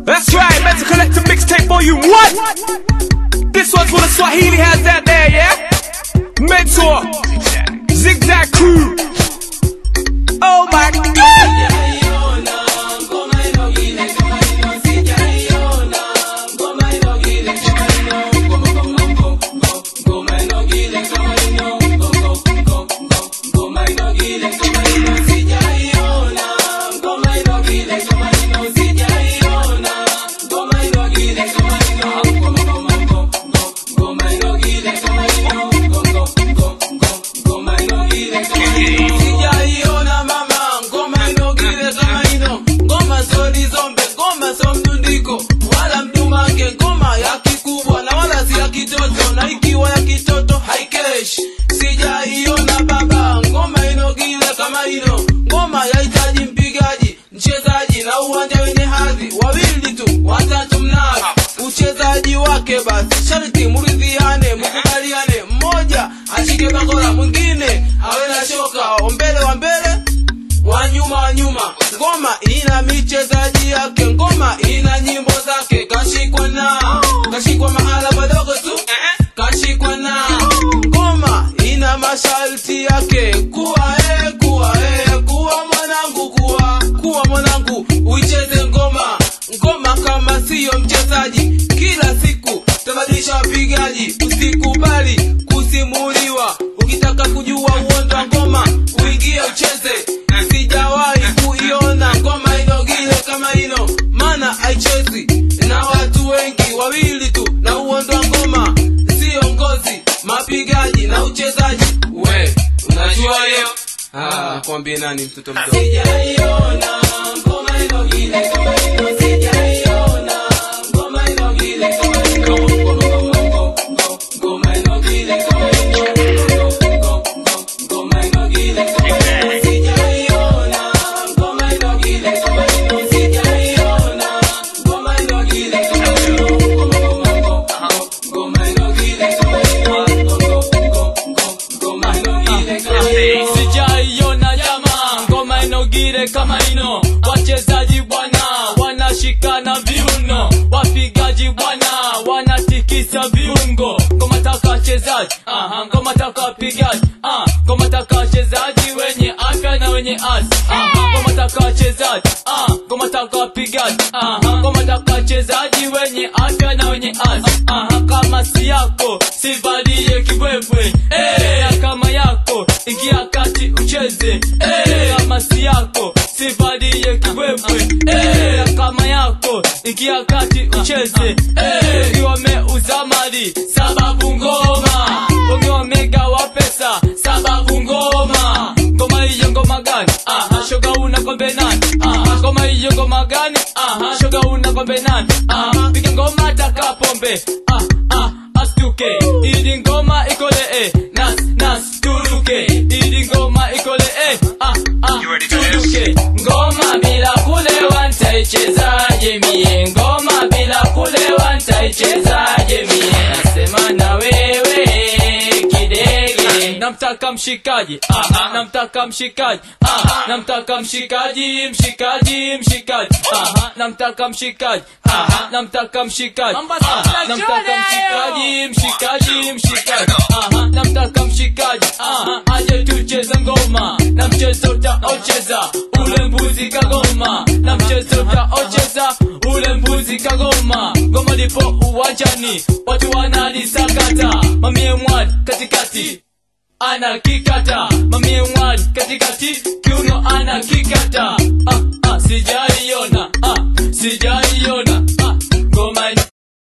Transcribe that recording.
That's right, Mental Collective Mixtape Volume 1. This one's for the Swahili hands out there, yeah? Mentor, Zigzag Crew. Oh my god! Sijaiona mama ngoma inogile kama ino ngoma so lizombe ngoma so mdundiko wala mdumange ngoma ya kikubwa na wala si ya kitoto na ikiwa ya kitoto haikeshi sijaiona baba ngoma inogile kama ino ngoma yahitaji mpigaji mchezaji na uwanja wenye hadhi wawili tu watatu mnazi uchezaji wake basi sharti muridhiane mukubaliane mmoja ashike bakora mwingine awe na shoka wa mbele wa mbele wa nyuma wa nyuma ngoma ina michezaji yake ngoma ina nyimbo zake kashikwa na kashikwa mahala padogo tu kashikwa na ngoma ina masharti yake kuwa e kuwa e kuwa mwanangu kuwa kuwa mwanangu uicheze ngoma ngoma kama siyo mchezaji kila siku tabadilisha wapigaji usikubali kusimuliwa ukitaka kujua uondo wa ngoma uingie ucheze sijawahi kuiona ngoma inogile kama ino mana haichezi na watu wengi wawili tu na uondo wa ngoma siyo ngozi mapigaji na uchezaji we unajua hiyo ah, kwambie nani mtoto mdogo sijaiona ngoma inogile kama ino sijaiona ngoma inogile kama ino ngoma inogile kama ino ngoma inogile kama ino sijaiona ngoma inogile kama ino sijaiona ngoma inogile kama ino ngoma inogile kama ino ngoma inogile kama ino sijaiona jama ngoma inogire kama ino wachezaji bwana wanashikana viuno wapigaji bwana wanatikisa viungo ngoma taka wachezaji aha ngoma taka wapigaji ah ngoma taka wachezaji wenye afya na wenye asi aha ngoma taka wachezaji ah ngoma taka wapigaji aha ngoma taka wachezaji wenye afya na wenye asi aha kama si yako sivalie kibwebwe eh na kama yako ingia kati ucheze eh kama si yako sivalie kibwebwe eh na kama yako ingia kati ucheze eh ukiwa wameuza mali sababu ngoma wengi wamegawa pesa sababu ngoma ngoma hiyo ngoma gani aha shoga una kombe nani aha ngoma hiyo ngoma gani aha shoga una kombe nani aha piga ngoma taka pombe ah ah astuke ili ngoma ikole eh nas nas turuke ili ngoma ikole eh ah ah turuke ngoma bila kulewa nitaichezaje mie ngoma bila kulewa nitaichezaje mie nasema na wewe kidege namtaka mshikaji ah, namtaka mshikaji ah, namtaka mshikaji mshikaji mshikaji ah, namtaka mshikaji ah, namtaka mshikaji ah, namtaka mshikaji mshikaji mshikaji ah, namtaka mshikaji ah, aje tucheze ngoma na mchezo utaocheza ule mbuzi kagoma na mchezo utaocheza ule mbuzi kagoma ngoma lipo uwanjani watu wanalisakata mamie mwad katikati ana kikata mamie mwad katikati kiuno ana kikata ah, ah, sijaiona ah, sija